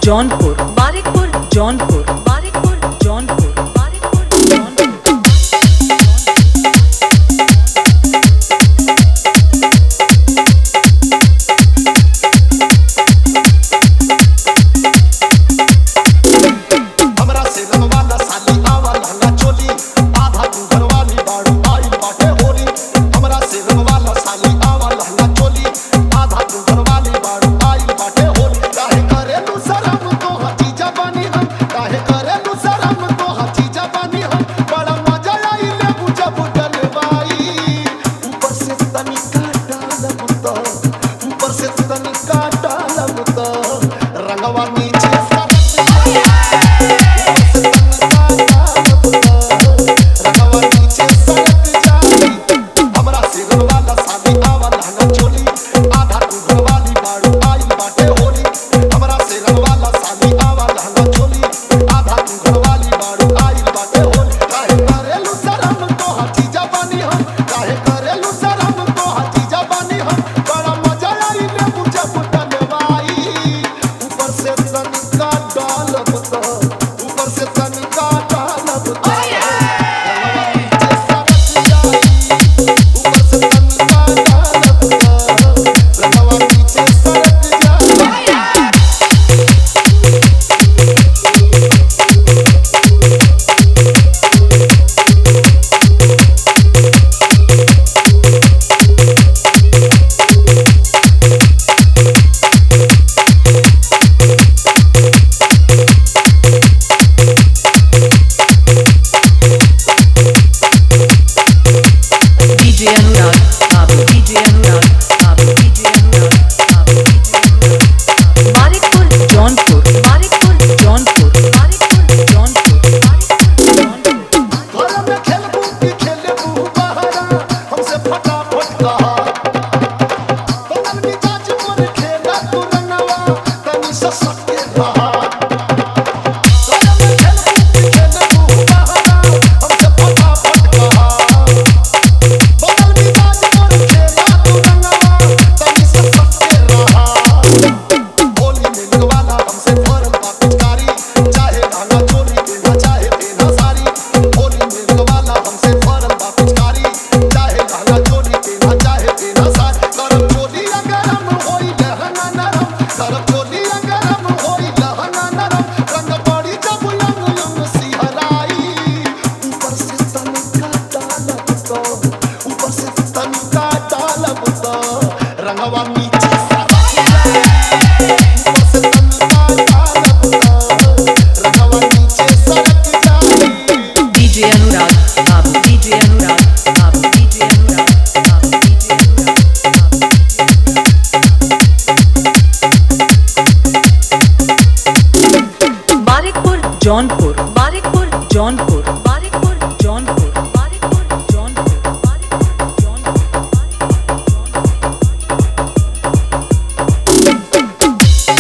जौनपुर बारिकपुर जौनपुर बारिकपुर जौनपुर बारिकपुर जौनपुर हमरा से रंगवाला साली आवा लहंगा चोली आधा तू घरवाली बाड़ू आइल बाटे होली हमरा से रंगवाला साली आवा लहंगा चोली आधा तू घरवाली बाड़ू आइल बाटे होली काहे करेलू शरम तो हची जवानी हम काहे करेलू शरम तो हची जवानी हम बड़ा मजा आई ले बुझा बुझल बाई ऊपर से तनिका डालब तो ऊपर से तनिका डालब तो रंगवा नीचे सरक जाई ऊपर से तनिका डालब तो ऊपर से तनिका डालब तो नीचे सरक जाई ऊपर से तनिका डालब तो रंगवा नीचे सरक जाई DJ Anurag Babu DJ Anurag Babu DJ Anurag Babu DJ Anurag Babu Barikpur Jaunpur Barikpur Jaunpur Barikpur Jaunpur Barikpur Jaunpur घर में खेलबू की खेलबू बहरा हमसे फटाफट कहा बनल मिजाज पर खेला तू रंगवा तनी ससक के रहा घर में खेलबू की खेलबू बहरा हमसे फटाफट कहा बनल मिजाज पर खेला तू रंगवा तनी ससक के रहा होली में लगवाला हमसे फरल बा पिचकारी चाहे लहंगा चोली देना चाहे देना साड़ी होली में लगवाला हमसे फरल बा पिचकारी चाहे लहंगा चोली देना चाहे देना साड़ी करम चोली गरम होई लहंगा नरम करम चोली गरम होई लहंगा नरम रंग पड़ी जब यंग यंग सिहराई ऊपर से तनिका डालब तो ऊपर से तनिका डालब तो रंगवा नीचे सरक जाए ऊपर से तनिका डालब तो रंगवा नीचे सरक जाए DJ Anurag Babu DJ Anurag Babu DJ Anurag Babu DJ Anurag Babu DJ Anurag Barikpur Jaunpur Barikpur Jaunpur Barikpur Jaunpur Barikpur Jaunpur Barikpur Jaunpur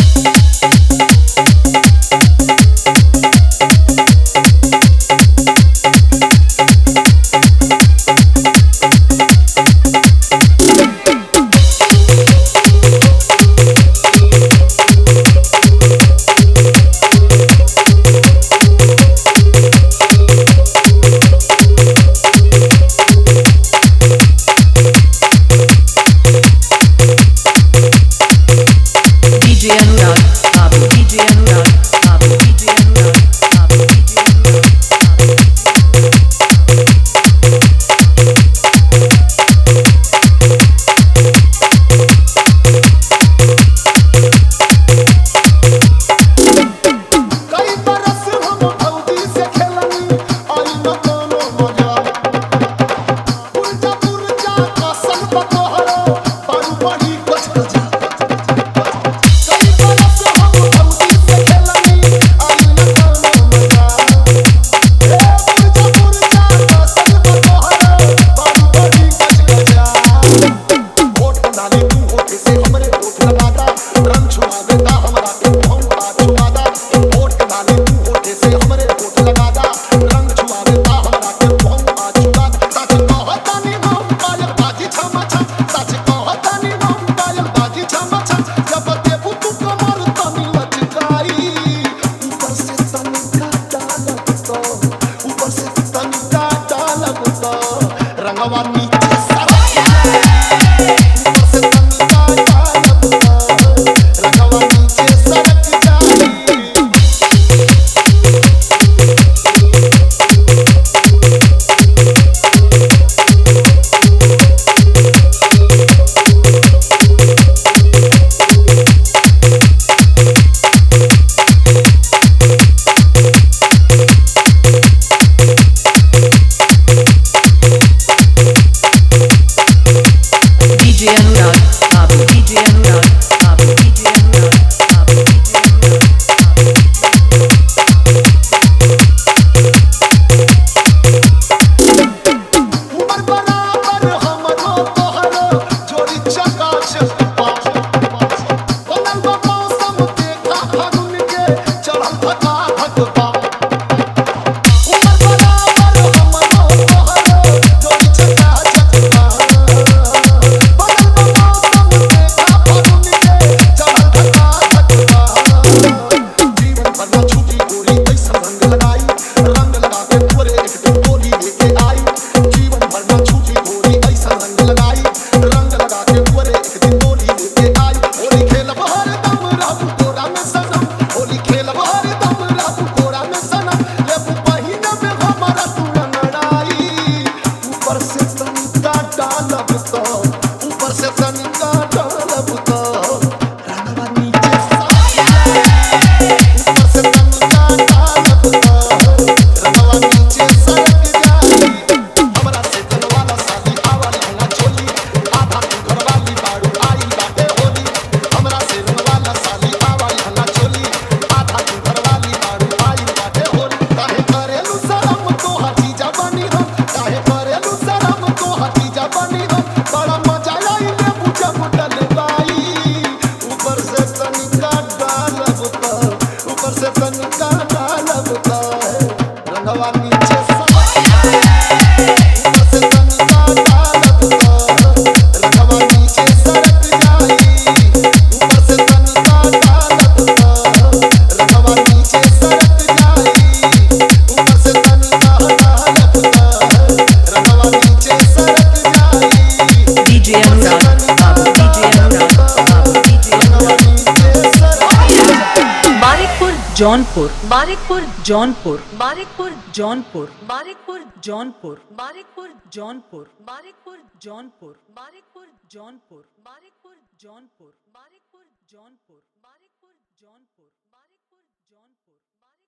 Jaunpur Barikpur Jaunpur Barikpur Jaunpur Barikpur Jaunpur Barikpur Jaunpur Barikpur Jaunpur Barikpur Jaunpur Barikpur Jaunpur Barikpur Jaunpur Barikpur Jaunpur Barikpur Jaunpur बारिक